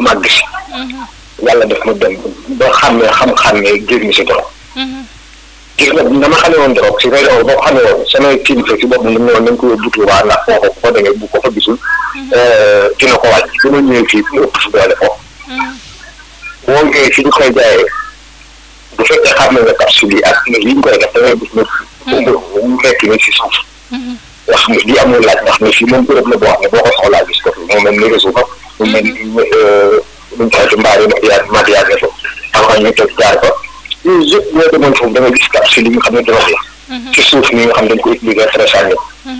màgg si yàlla def ma dem ba xàmmee xam-xàmmee génn si dorog gis nga dama xamee woon dorog si région boo ko xamee woon samay kilifa si boppam dañu woon nañ ko yóbbu Tuubaa ndax foofu ko demee bu ko fa gisul dina ko wàcc bi ma ñëwee fii mu ëpp si doole foofu boo ñëwee fi ñu koy jaayee bu fekkee xam nga capsule yi ak li ñu koy def da ngay gis ne mu nekk ni si suuf nga xam ne lii amul laaj ndax ne fii moom bërëb la boo xam ne boo ko soxlaa gis ko fi mu mel ni réseau ba mu mel ni luñ koy ci mbaar yi matière matière ne fa avant ñu teg jaar ko yooyu yëpp boo demoon foofu da nga gis capsule yi nga xam ne drogue la ci suuf ni nga xam ne dañ ko utiliser très sànni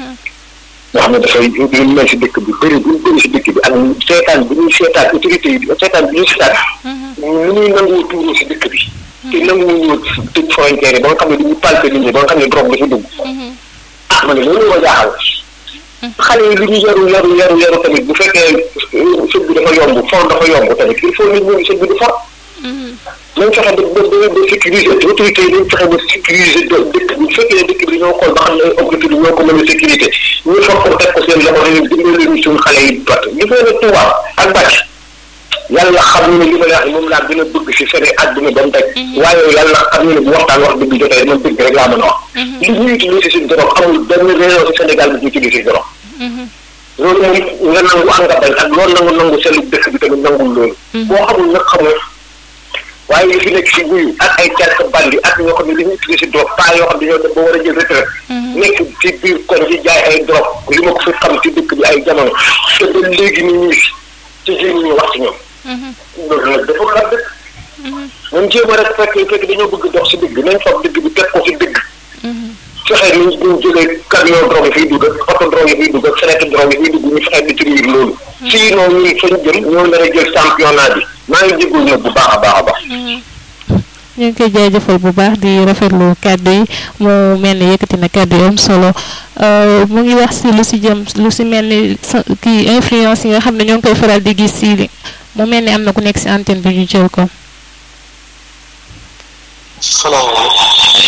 nga xam ne dafay lu mel si dëkk bi bëri bu bëri si dëkk bi ak seetaan bi ñuy seetaan autorité yi seetaan bi ñuy seetaan ni ñuy nangoo tuuroo si dëkk bi te nanguwuñu tëj frontière yi ba nga xam ne dañuy palpe nit ñi ba nga xam ne drogue dafa dugg ah man de loolu ma jaaxal xale yi li ñu yaru yaru yaru yaru tamit bu fekkee sëñ bi dafa yomb for dafa yomb tamit il faut nit ñi sëñ bi di for nañ fexe ba ba ba sécuriser autorité yi nañ fexe ba sécuriser dëkk bi bu fekkee dëkk bi ñoo xool ba xam ne objectif bi ñoo ko mën a sécurité ñu for ko teg ko seen loxo ne dimbali leen suñu xale yi bat li fay ne Touba ak bàcc yàlla xam ne li ma la wax moom laa gën a bëgg si seen àdduna ba mu daj waaye yàlla xam ne bu waxtaan wax dëgg jotee man dëgg rek laa mën a wax li ñuy utilisé si drogue amul benn région si Sénégal bi ñu utilisé drogue loolu moom nga nangu ak nga bañ ak loolu nangu nangu seen dëkk bi tamit nangul loolu boo xamul nag xamul waaye li fi nekk si guyu ak ay quelque bandi ak ñoo xam ne li ñu utilisé drogue pas yoo xam ne ñoo dem ba war a jël retraite nekk ci biir kon ci jaay ay drogue li ma ko fi xam ci dëkk bi ay jamono te ba léegi ni ñuy fi ci jëriñ ñu wax ci ñoom loolu nag dafa la dëkk nañ jéem a rek fekk fekk dañoo bëgg dox si dëgg nañ fab dëgg bi teg ko si dëgg fexe ni ñu jëlee camion drogue yi fiy dugg ak oto drogue yi fiy dugg ak sareet drogue yi fiy dugg ñu fexe détruire loolu sinon ñun fañ jëm ñoo nar a jël championnat bi maa ngi jégalu nag bu baax a baax a baax ñu ngi koy jaajëfal bu baax di rafetlu kàddu yi mu mel ni yëkkati na kàddu yi am solo mu ngi wax si lu si jëm lu si mel ni kii influence yi nga xam ne ñoo ngi koy faral di gis si mu mel ni am na ku nekk si antenne bi ñu jël ko. salaamaaleykum.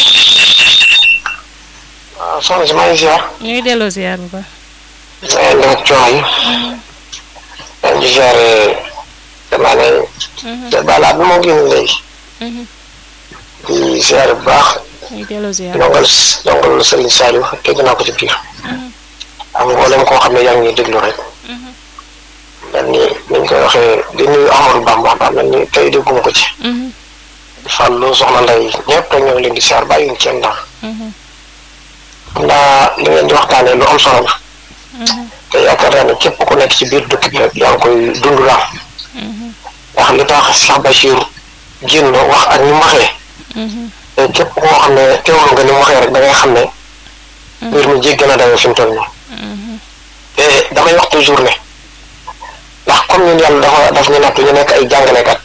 waaw soxna si maa ngi ziar. ñu ngi delloo ziar bu baax. maa ngi dem coono yi. maa ngi ziare damaa ne. balaa bi moo génn léegi. di ziare bu baax. ñu ngi delloo ziar ndongal ndongal Serigne Saliou dégg naa ko ci biir. am mboolem koo xam ne yaa ngi déglu rek. mel ni ni ñu koy waxee di nuyu Amadou Bamba ba mel ni tey dégguma ko ci. Fallou soxna Ndeye ñëpp rek ñoo ngi leen di siyaar bàyyiwuñ kenn ndax. xam naa li ngeen di waxtaanee lu am solo la. te yaakaar naa ne képp ku nekk ci biir dëkk bi rek yaa ngi koy dund daal. ndax li tax Cheikh Bachir génn wax ak ni mu waxee. te képp koo xam ne teewlu nga ni mu waxee rek da ngay xam ne. mbir mi jéggi na dayoo fi mu toll nii. te damay wax toujours ne. ndax comme ñun yàlla dafa daf ñu nattu ñu nekk ay jàngalekat.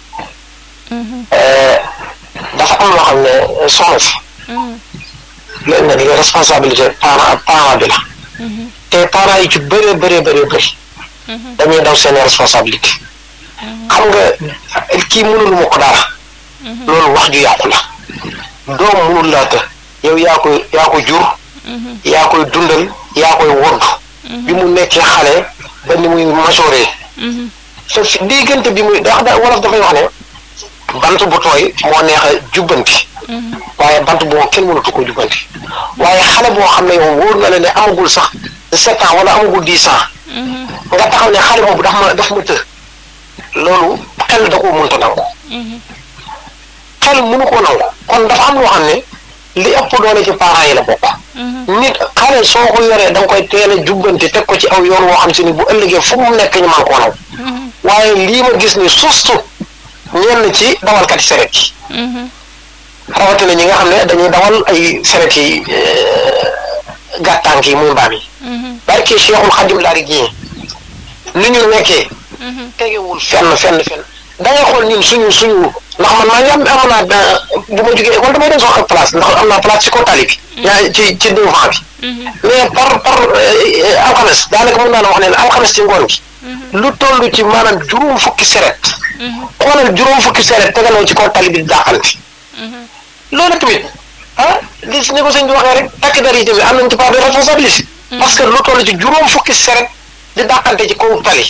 dafa am loo xam ne soxna si. léegi nag responsabilité parent parent bi la. te parents yi ci bëree bëree bëree bëri. dañuy daw seen responsabilité. xam nga kii mënul ma ko dara. loolu wax ju yàqu la. doom mënul laa të yow yaa koy yaa ko jur. yaa koy dundal yaa koy wodd. bi mu nekkee xale ba ni muy majoré. te fi diggante bi muy ndax da wolof dafay wax ne. bant bu tooy moo neex a jubbanti. waaye bant boo kenn mënatu ko jubbanti. waaye xale boo xam ne yow wóor na la ne amagul sax sept ans wala amagul dix ans. nga taxaw ne xale boobu daf ma daf ma të. loolu xel da koo mënta nangu. xel mënu koo nangu. kon dafa am loo xam ne li ëpp doole ci parents yi la bokk. nit xale soo ko yoree da nga koy teel a jubbanti teg ko ci aw yoon woo xam si ni bu ëllëgee fu mu nekk ñu mën koo naw. waaye lii ma gis ni surtout. ñenn ci dawalkat yi seret yi rawatina ñi nga xam ne dañuy dawal ay seret yi gàttank yi muy mbaam yi barke Cheikhul Xadim laari jii ni ñu nekkee tegewul fenn fenn fenn da ngay xool ñun suñu suñu ndax man maa ngi am am naa bu ma jógee école damay dem sama ak place ndax am naa place ci kaw tali bi yaa ci ci devant bi mais par par alxames daanaka mën naa la wax ne alxames ci ngoon gi lu toll ci maanaam juróom fukki seret xoolal juróom fukki seret tegaloo ci kaw tali bi dàqante loolu tamit ah li si ne ko sëñ bi waxee rek takk dar yi tamit am nañ ci part de responsabilité parce que lu toll ci juróom fukki seret di dàqante ci kaw tali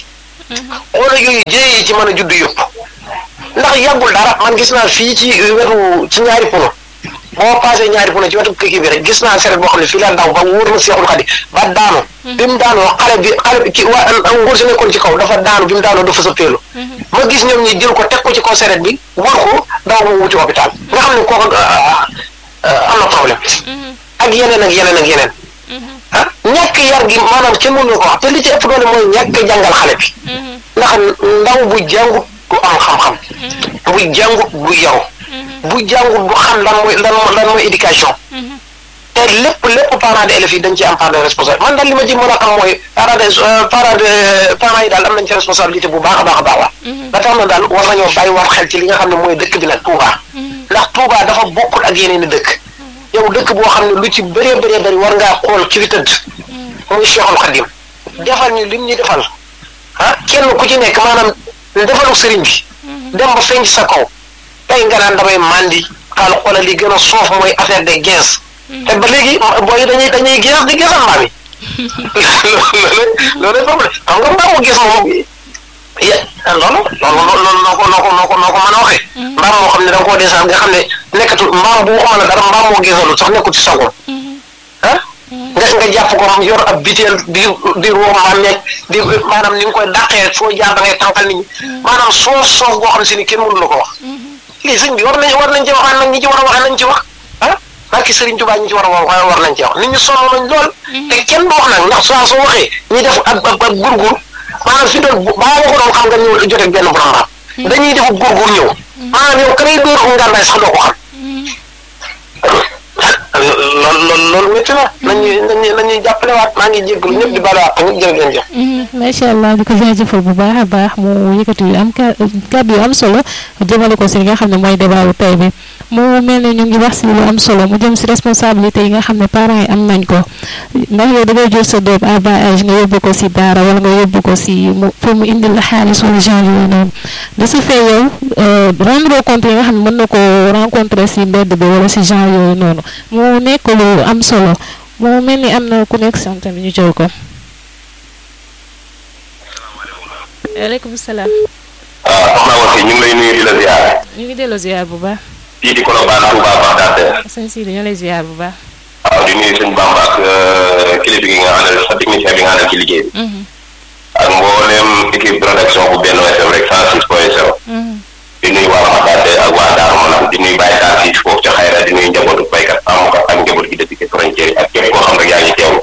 xoolal yooyu jéey yi ci mën a judd yëpp ndax yàggul dara man gis naa fii ci wetu ci ñaari pono boo passé ñaari pono ci wetu kii bi rek gis naa seret boo xam ne fii la ndaw ba wóor na Seexul Xadi ba daanu bi mu daanoo xale bi xale bi ki waa nguur si nekkoon ci kaw dafa daanu bi mu daanoo dafa sëppeelu ma gis ñoom ñi jël ko teg ko ci kaw seret bi wër ko daw ba wuti hôpital nga xam ne kooku am na problème ak yeneen ak yeneen ak yeneen ah ñàkk yar gi maanaam kenn mënu ko wax te li ci ëpp doole mooy ñàkk jàngal xale bi ndax ndaw bu jàngut du am xam-xam bu jàngut du yaru bu jàngut du xam lan mooy lan lan mooy éducation te lépp lépp parents d'élèves yi dañ ci am part de responsable man daal li ma ci mën a xam mooy parents de parents de parents yi daal am nañ ci responsabilité bu baax a baax a baax la ba tax na daal war nañoo bàyyi war xel ci li nga xam ne mooy dëkk bi nag Touba ndax Touba dafa bokkul ak yeneen i dëkk yow dëkk boo xam ne lu ci bëree bëree bëri war ngaa xool ki fi tëdd muy Cheikhul Khadim defal ñu lim ñu defal ah kenn ku ci nekk maanaam defalu sëriñ bi dem ba feeñ sa kaw tey nga naan damay mandi xaal xoolal li gën a soof mooy affaire de gens te ba léegi booy dañuy dañuy gens di gesal mbaam yi loolu loolu problème xam nga mbaamu gis moom ya loolu loolu loolu noo ko noo ko noo ko noo ko mën a waxee mbaam moo xam ne da nga koo desaan nga xam ne nekkatul mbaam bu waxuma la dara mbaam moo gisalu sax nekkul ci sagoom ah nga nga jàpp ko yor ab biteel di di roo mbaam ñeeg di maanaam ni nga koy dàqee foo jaar da ngay tànqal nit ñi maanaam soof soof boo xam si ni kenn mënu la ko wax lii sëñ bi war nañ war nañ ci waxaan nag ñi ci war a waxee nañ ci wax ah barki Sëriñ Tuubaa ñi ci war a wax war nañ ci wax nit ñi sonn nañ lool te kenn du wax nag ndax saa soo waxee ñi def ab ab ab gurgur maanaam fi doon baa ma ko doon xam nga ñëw joteeg benn borom raam dañuy def gurgur ñëw maanaam yow kanay dóor ko ngànnaay sax doo ko xam loolu loolu loolu métti na nañuy nañuy nañuy jàppale waat maa ngi jégalu ñëpp di baal waat ñëpp jërë ngeen jëf. macha allah di ko jaajëfal bu baax a baax mu yëkkati yu am kàddu yu am solo jëmale ko si li nga xam ne mooy débat bu tey bi mu mel ne ñu ngi wax si lu am solo mu jëm si responsabilité yi nga xam ne parents yi am nañ ko ndax yow da ngay jël sa doom à bas âge nga yóbbu ko si daara wala nga yóbbu ko si mu pour mu indil la xaalis wala genre yooyu noonu de ce fait yow rendre compte yi nga xam ne mën na ko rencontrer si mbedd bi wala si genre yooyu noonu mu nekk lu am solo mu mel ni am na ku nekk sant bi ñu jël ko. waaleykum salaam. waaw soxna Wasi ñu ngi lay nuyu di la ziar. ñu ngi delloo ziar bu baax. fii di Colobane Touba Bagdad. sëñ si dañoo lay ziar bu baax. waaw di nuyu sëñ Bamba ak kilifa gi nga àndal sa technicien bi nga àndal ci liggéey bi. ak mboolem équipe production bu benn FM rek 106 point 0. di nuyu waa Bagdad ak waa Darou Manam di nuyu Baye Tall fii foofu ca Xayra di nuyu njabootu baykat amukat ak njaboot gi dëkk ci frontière yi ak képp koo xam rek yaa ngi teewlu.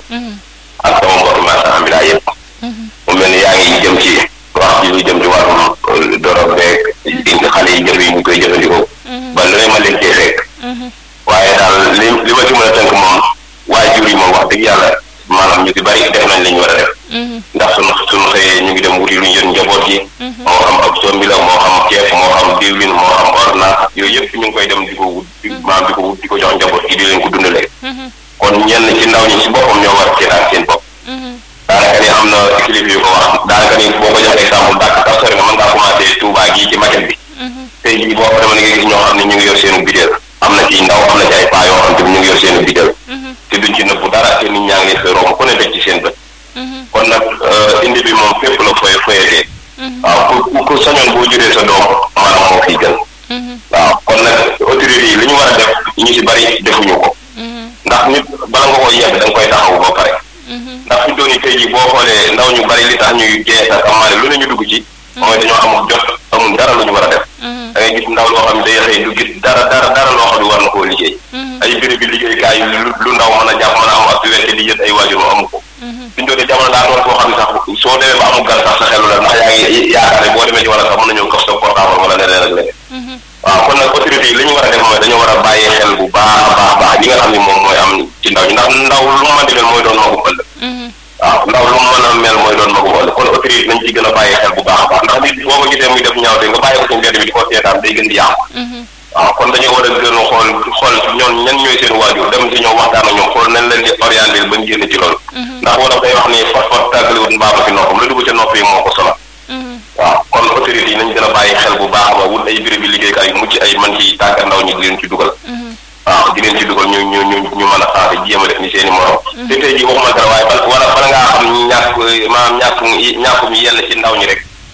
ak sama mbokk marchand ambulant yëpp. mu mel ni yaa ngi jëm ci wax ji lu jëm ci wàllum dorog beeg indi xale yi jëf yi ñu koy jëfandikoo. ba lu ne ma leen cee fekk. waaye daal li li ma ci mën a tënk moom waajur yi moom wax dëgg yàlla maanaam ñu ci bari def nañ li ñu war a def. ndax sunu sunu xëyee ñu ngi dem wuti lu ñu jot njaboot yi. moo xam ab sombi la moo xam ceeb moo xam diwlin moo xam ordonnance yooyu yëpp ñu ngi koy dem di ko wut di maanaam di ko wut di ko jox njaboot gi di leen ko dundalee. kon ñenn ci ndaw ñi ci boppam ñoo war a seetaan seen bopp. daanaka ni am na kilifa yu ko wax daanaka ni boo ko jox exemple dàkk sax sori nga mën ngaa commencé Touba gii ci maquette bi. tey jii boo xam ne nga gis ñoo xam ne ñu ngi yor seenu bideel am na ci ndaw am na ci ay paa yoo xam te ñu ngi yor seenu bideel te duñ ci nëbbu dara te nit ñaa ngi leen fay romb ku ne def ci seen bët kon nag indi bi moom fépp la foye foyetee waaw ku ku sañoon boo juree sa doom maanaam moo fiy gën waaw kon nag autorité yi li ñu war a def ñu si bari defuñu ko ndax nit bala nga koy yedd da nga koy taxaw ba pare ndax fi dooni tey jii boo xoolee ndaw ñu bari li tax ñuy gees ak amaane lu ne ñu dugg ci mooy dañoo amul jot amul dara lu ñu war a def da ngay gis ndaw loo xam ne day xëy du gis dara dara dara loo xam ne war na koo liggéey ay béréb bi liggéeykaay yu lu ndaw mën a jàpp mën a am ak wette di yët ay waajur mu amu ko fi ñu doonee jamono daa doon koo xam ne sax soo demee ba amul gan sax sa xelu la ndax yaa ngi yaakaar ne boo demee ci wala sax mën nañoo kaf sa portable wala leneen ak leneen waaw kon nag autorité yi li ñu war a def mooy dañoo war a bàyyee xel bu baax a baax baax li nga xam ne moom mooy am ci ndaw ñi ndax ndaw lu mu mën di mel mooy doon magu ëllëg waaw ndaw lu mu mën a mel mooy doon magu ëllëg kon autorité nañ ci gën a bàyyee xel bu baax a baax ndax nit boo ko gisee muy def ñaawte nga bàyyi ko ci mbedd bi di ko seetaan day gën di yàqu waaw kon dañoo war a gën a xool xool ñoom ñan ñooy seen waajur dem si ñoom waxtaan ak ñoom xool nañ leen di orienté ba ñu génn ci loolu ndax wala day wax ni fot fot tàggaliwut mbaaba si noppam la dugg ca nopp yi moo ko sonal waaw kon autorité yi nañ gën a bàyyi xel bu baax ba wut ay béréb bi liggéeykaay yu mucc ay man ci tàggat ndaw ñi di leen ci dugal waaw di leen ci dugal ñu ñu ñu ñu mën a xaase jéem a def ni seen i morom te tey jii waxuma dara waaye bal wala bala ngaa xam ñàkk maanaam ñàkkum ñàkkum yenn ci ndaw ñi rek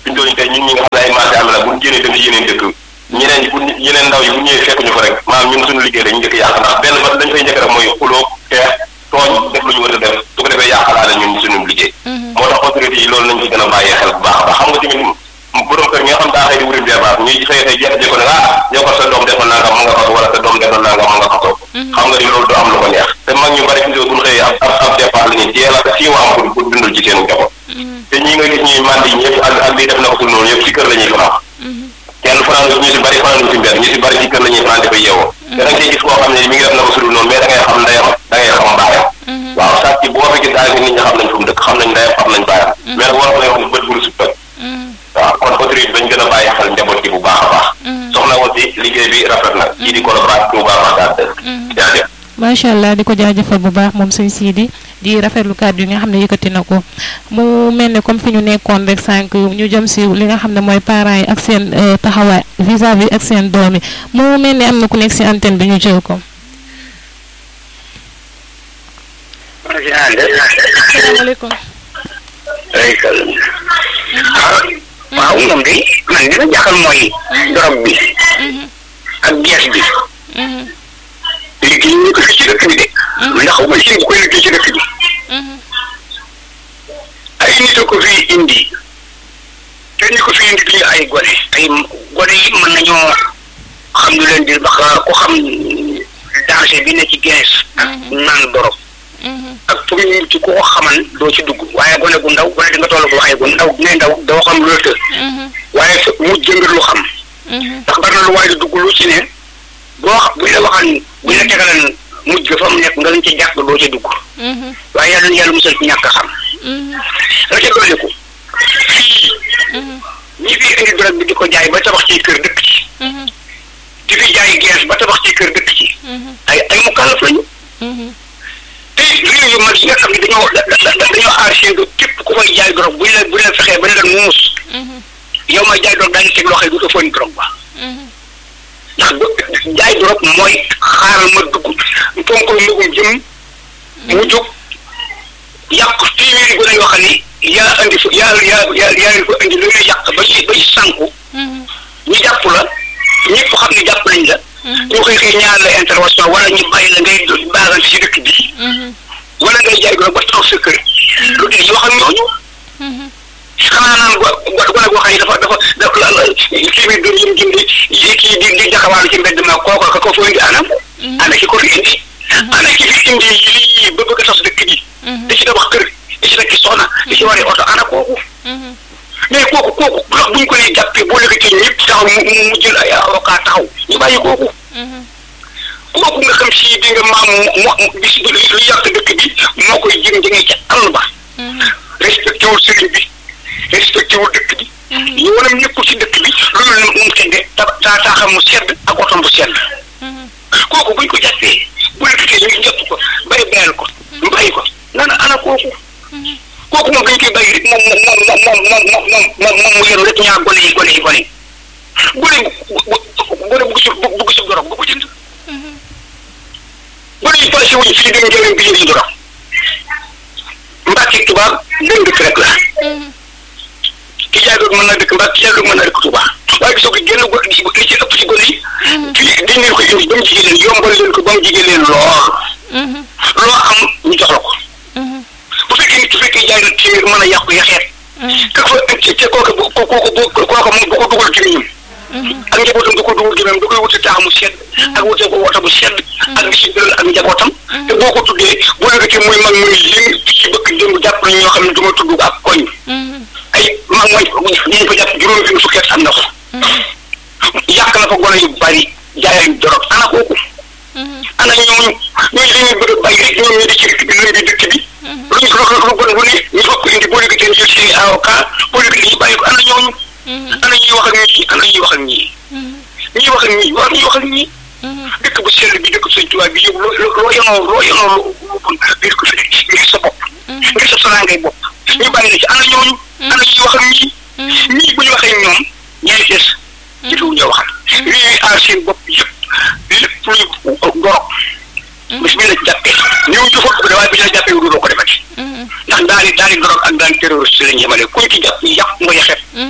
fi ñu doon tey ñun ñi nga xam ne ay marché am la bu ñu génnee dem ci yeneen dëkk ñeneen ñi bu yeneen ndaw yi bu ñëwee fekk ñu ko rek maanaam ñun suñu liggéey dañu njëkk yàq ndax benn ba dañ fay njëkk rek mooy xuloo xeex tooñ def lu ñu war a def su ko defee yàqalaale ñun suñu liggéey moo tax autorité yi loolu nañ ci gën a bàyyee xel bu baax a baax xam nga tamit borom kër ñi nga xam daa xëy di wuti débat ñuy xëy xëy jekk-jekko ne ah yow ko sa doom defoon naa nga mu nga xaso wala sa doom defoon naa nga mu nga xaso xam nga ni loolu du am lu ko neex te mag ñu bari fi buñ xëyee ab ab ab départ la ñuy teel a siiw am pour pour dundal ci seen njaboot te ñi nga gis ñuy mandi ñëpp ak ak lii def na ko sul noonu yëpp ci kër la ñuy fanaan kenn fanaan ñu si bari fanaan ci mbedd ñu si bari ci kër la ñuy fanaan dafay yeewoo te da nga ciy gis koo xam ne mi ngi def na ko sul noonu mais da ngay xam ndeyam da ngay xam baayam waaw sàcc boo fi gis daanaka nit ñi xam nañ fu mu dëkk xam nañ ndeyam xam nañ baayam mais war lay wax ne bët buru si toj waaw kon autorité bañ gën a bàyyi xel njaboot gi bu baax a baax soxna aussi liggéey bi rafet na kii di collaboration Touba Bagdad jaajëf macha allah di ko jaajëfal bu baax moom sëñ Sidi di rafetlu kàddu yi nga xam ne yëkkati na ko mu mel ne comme fi ñu nekkoon rek sànq ñu jëm si li nga xam ne mooy parents yi ak seen taxawaay vis-à-vis ak seen doom yi mu mel ne am na ku nekk si antenne bi ñu jël ko. asalaamaaleykum. waaw moom de man li ma jaaxal mooy dorog bi ak gees bi liggéey ñu ko fi ci dëkk bi de man ndax xawma si bu koy liggéey ci dëkk bi ay nit a ko fi indi te ñi ko fi indi duñu ay gone ay gone yi mën nañoo xam lu leen di bax ku xam danger bi ne ci gees ak naan dorog ak pour ñu ci ku ko xaman doo ci dugg waaye gone gu ndaw gone di nga toll bu waxee gu ndaw ne ndaw doo xam lu la të waaye mu jëmbir lu xam ndax bari na lu waaye di dugg lu ci ne boo xam buñ la waxaan buñ la tegalan mujj ga fa mu nekk nga lañ ci jàpp doo ci dugg waaye yàlla yàlla musal ci ñàkk a xam la ca dolliku fii ñi fi indi drogue bi di ko jaay ba tabax ci kër dëkk ci di fi jaay gees ba tabax ci kër dëkk ci ay ay mu kàllaf lañu te réew yu mag yi nga xam ne dañoo dañoo aar seen bopp képp ku fay jaay drogue buñ la buñ la fexee ba ne la muus yow may jaay drogue daañu teg loxo yi du ko fóoni drogue ba ndax jaay drogue mooy xaaral ma dugg ponkal magum jëm mu jóg yàq téeméeri gone yoo xam ni yaa andi fa yaa yaa yaa yaa leen fa andi lu ñuy yàq ba ci ba ci sànku ñu jàpp la ñëpp xam ne jàpp nañ la ñu xëy xëy ñaar la intervention wala ñu bàyyi la ngay baagante ci dëkk bii wala ngay jaay drogue ba taxaw sa kër lu dee yoo xam ñooñu xanaa naan go go gone goo xam ne dafa dafa dafa téeméer dër yim jëndi yi kii di di jaxawaalu ci mbedd ma kooka ka ko fa indi anam ana ki ko fi indi ana ki fi indi lii ba bëgg a tas dëkk bi di ci tabax kër di ci nekk soxna di ci waree oto ana kooku mais kooku kooku ndax buñ ko nee jàppee boo léegi ñëpp taxaw mu mu jël ay avocat taxaw ñu bàyyi kooku kooku nga xam si di nga maam mo bis lu yàq dëkk bi moo koy jëm jëngee ca àll ba respecté wul sëriñ bi respecté wul dëkk bi ñu wanam nekkul ci dëkk bi loolu nag moom tege ta taa taaxam mu sedd ak otom bu sedd kooku buñ ko jàppee bu léegi ñu jàpp ko bay bayal ko mu bàyyi ko nana ana kooku kooku moom dañ koy bàyyi rek moom moom moom moom moom moom moom moom mu yenu rek ñaar gone yi gone yi gone gone gone bugg si bugg si dorog bu ko jënd gone yi passé wuñ fii dem njëriñ bi jëriñ dorog mbàkki tubaab benn dëkk rek la ki jaay doog mën naa dëkk mbàkk ki jaay doog mën naa dëkk tubaab waaye gisoo ko génn go li ci ëpp ci gone yi fii dañ leen ko indi ba mu jigéen leen yombal leen ko ba mu jigéen leen lool loo am ñu jox la ko bu fekkee nit su fekkee jaay na téeméer mën a yàqu yaxeet ka fa te kooka bu kooka bu kooka moom bu ko dugal gémmiñam ak njabootam du ko dugal gémmiñam da koy wuti taax mu sedd ak wuti ko wota bu sedd ak di si dëral ak njabootam te boo ko tuddee boo léegi muy mag muy lim fii bëgg démb jàpp nañ ñoo xam ne du ma tudd ak koñ ay mag mooy ñu ko jàpp juróomi benn fukki at am na ko yàq na ko gone yu bari jaay dorog ana kooku ana ñooñu ñooñu dañuy bëgg a bàyyi rek ñoom ñu di ci dëkk bi lëmbi dëkk bi luñ lu lu bon lu ne ñu fokk indi boo léegi teen jël seen avocat boo léegi ñu bàyyi ko ana ñooñu ana ñuy wax ak ñii ana ñuy wax ak ñii ñuy wax ak ñii war ñuy wax ak ñii dëkk bu sell bi dëkk bu sëñ tubaab bi yow loo loo yanoo loo yanoo lu bon ngir ko fi ngir sa bopp ngir sa solaangay bopp ñu bàyyi la ci ana ñooñu ana ñuy wax ak ñii ñii bu ñu waxee ñoom ñaay fees ci lu ñoo waxal lii aar seen bopp yëpp lépp luy gorog bis bi la jàppee ñëw ñu fa ko waaye bi la jàppee wu doo ko defati ndax daal di daal di gorog ak daal terroriste lañ yemale kuñ ci jàpp yàq nga yaxet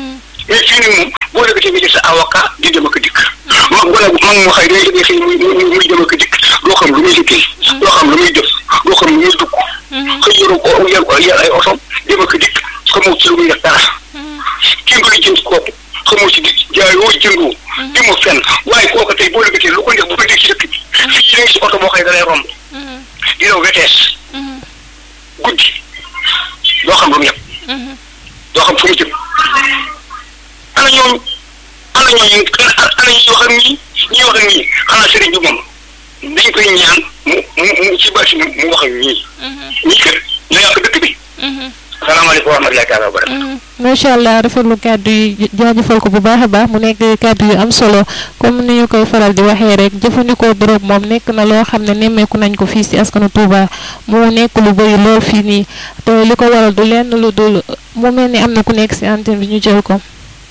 mais fii nii moom boo léegi nga jël sa avocat di dem ak dikk mag wala mag moo xëy day liggéey xëy muy muy dem ak dikk doo xam lu muy liggéey doo xam lu muy def doo xam lu muy dugg xëy yoru yor yor ay oto dem ak dikk xamoo ci lu muy def dara kii nga jënd kooku xamoo ci di jaayoo jëndoo demoo fenn waaye kooku tey boo léegi lu ko def bu ko dégg ci dëkk bi fii ne si oto boo xëy da lay romb di daw wetees guddi doo xam lu mu yem doo xam fu mu jëm ana ñooñu ana ñooñu ana ñuy wax ak ñii ñuy wax ak ñii xanaa sëriñ bi moom dañ koy ñaan mu mu mu ci bâti mu wax ak ñii ñii kat ñoo yàq dëkk bi salaamaaleykum wa rahmatullahi taala wa barakatu macha allah rafetlu kàddu yi jaajëfal ko bu baax a baax mu nekk kàddu yu am solo comme ni ñu koy faral di waxee rek jëfandikoo drogue moom nekk na loo xam ne nemmeeku nañ ko fii si askanu Touba mu nekk lu bëri lool fii nii te li ko waral du lenn lu dul mu mel ni am na ku nekk si antenne bi ñu jël ko.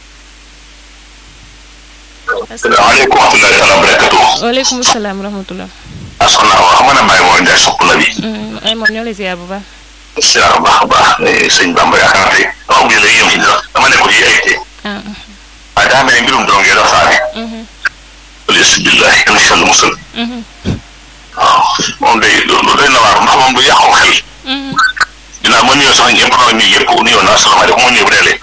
asalaamaaleykum wa rahmatulahi taala wa barakatu. waaleykum salaam wa rahmatulah. ah soxna Awa xam nga ne Baye Mor Ndiaye sopp na bi. ay moom ñoo lay ziar bu baax. ziar bu baax a baax sëñ Bamba yaakaar naa tey dama mujj léegi yëm ci sax dama nekk ci ay tey. waaye daa mel ni mbirum dong ngeen waxtaane. alhamdulilah yàlla si yàlla musal. waaw moom day lu doy na waar ndax moom du yàqu xel. dinaa ma nuyoo sax ñëpp maa ngi nuyu yëpp nuyoo naa salaamaaleykum ma nuyu bu deelee.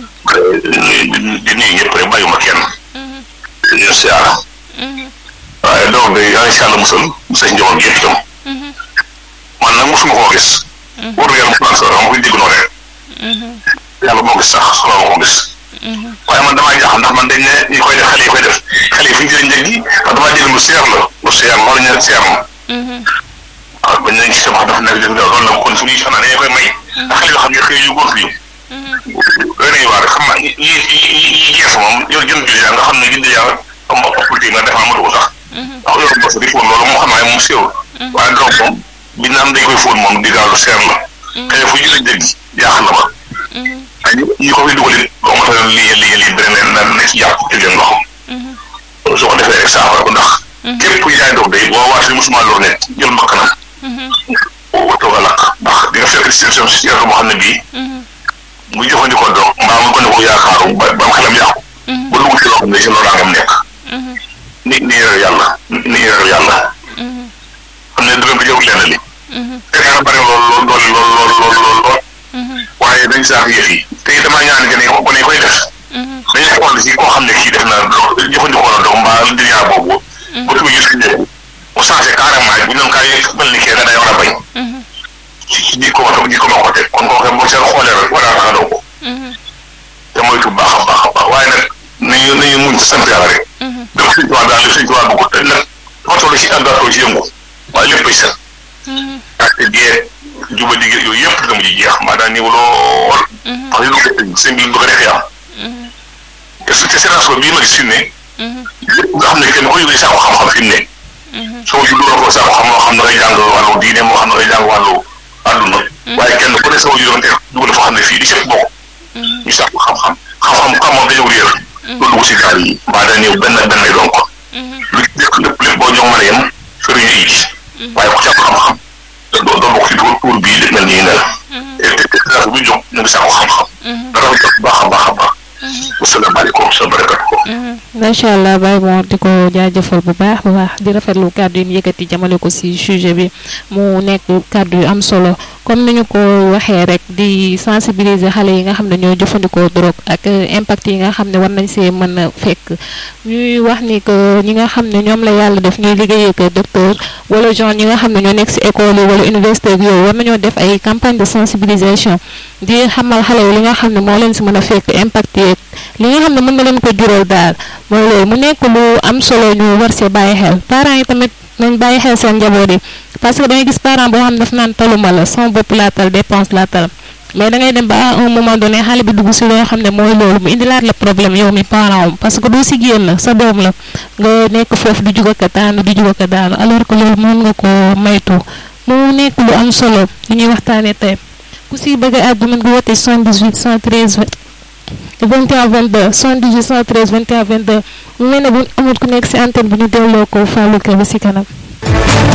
di nuyu ñëpp rek bàyyuma kenn. di leen siyaara. waaye donc day yàlla si yàlla musal musal njaboot gi itam. man nag mosuma koo gis. wóor na yàlla mosuma sax ma koy dégg noonu rek. yàlla moo gis sax soxla ma ko gis. waaye man damaa jaaxal ndax man dañ ne ñi koy def xale yi koy def xale yi fi ñu jëlee njëg gi ndax damaa dégg lu seer la lu seer loolu ñu ne seer na. waaw bañ nañ gis wax dafa nekk loolu la kon suñuy soxna dañu koy may. ndax xale yoo xam ne xëy yu góor fii. doy nañu waar xam naa yi yi yi gees moom yow jënd bi nga xam ne jënd yaa am opportunité nga def amatu ko sax. ndax yow bos di fóon loolu moom xam naa moom séewul. waaye donc moom bi naan dañ koy fóon moom di gaaw lu seer la. xëy fu jëlee njëg gi jaaxal na ma. waaye ñi ko fi dugal it boo ma tax lii lii lii beneen na na ci jàpp ci leen loxo. soo ko defee rek saafara ko ndax. képp ku jaay doog day boo waatee musuma lor ne jël mbakkanam. boo toog a lakk ndax di nga fekk situation situation boo xam ne bii. muy jëfandikoo doog mbaa mu gën a ko yaakaaru ba ba am xelam yàqu. ba dugg ci loo xam ne ci loraangam nekk. ni ni yor yàlla ni yor yàlla. xam ne dërëm bi jëwul lenn li. te yaa bari lool lool doole lool lool lool lool lool. waaye dañ saax yëf yi te it damaa ñaan que ne ko ne koy def. dañuy xool si koo xam ne kii def na jëfandikoo na doog mbaa duniyaa boobu. ba tuuti gis nga mu changé carrément bu ñu doon kaay mel ni kee da day war a bañ. ci ji ko ma ji ko ma ko teg kon kooku boo seen xoolee rek war a tax a daw ko. te moytu baax a baax a baax waaye nag nañu nañu muñ sant yàlla rek. dama suñ tubaab daal suñ tubaab bëgg te nag dafa toll si àndaatoo ci yëngu waaye léppay set. ak dee juba digg yooyu yëpp dama ci jeex maa daan ñëw lool. ndax li lu ko seen bi bëgg a def yaa te su te sération bii ma gis fi mu ne. lépp nga xam ne kenn ku yëgee saako xam-xam fi mu ne. soo juddoo ko saako xam moo xam ne ngay jàng wàllu diine moo xam ne ngay jàng wàllu àdduna. waaye kenn ku ne soo juddoo te dugal foo xam ne fii di sëpp bokk. ñu saako xam-xam xam-xam xam moom dañoo réer. loolu dugg si gaal yi mbaa dañ ñëw benn benn lay doon ko. lu ci lépp lépp lépp boo jox mën a yem sëriñ yi ci. waaye ku ci am xam-xam. doo doo bokk ci tuur tuur bii li mel nii ne la. te te te bu jóg ñu ngi saako xam-xam. dara ko jox baax a baax a baax. asalaamaaleykum sa barakatu. macha allah Baye Mor di ko jaajëfal bu baax bu baax di rafetlu kàddu yi ñu yëkkati jamale ko si sujet bi mu nekk kàddu yu am solo comme ni ñu ko waxee rek di sensibiliser xale yi nga xam ne ñoo jëfandikoo drogue ak impact yi nga xam ne war nañ see mën a fekk ñuy wax ni que ñi nga xam ne ñoom la yàlla def ñuy liggéeyee que docteur wala genre ñi nga xam ne ñoo nekk si école yi wala université ak yooyu war nañoo def ay campagne de sensibilisation di xamal xale yi li nga xam ne moo leen si mën a fekk impact yeeg li nga xam ne mën na leen ko jural daal mooy loolu mu nekk lu am solo ñu war see bàyyi xel parents yi tamit nañ bàyyi xel seen njaboot yi parce que da ngay gis parent boo xam ne daf naan taluma la sama bopp laa tal dépense laa tal mais da ngay dem ba à un moment donné xale bi dugg si loo xam ne mooy loolu mu indilaat la problème yow mi parent am parce que doo si génn sa doom la nga nekk foofu di jug ak daanu di jug ak daanu alors que loolu mën nga ko maytu mu nekk lu am solo li ñuy waxtaanee tey ku si bëgg a àddu mën nga woote 78 113 21 22 78 113 21 22 mu mel ne bu amul ku nekk si antenne bi ñu delloo ko Fallou Kébé si kanam.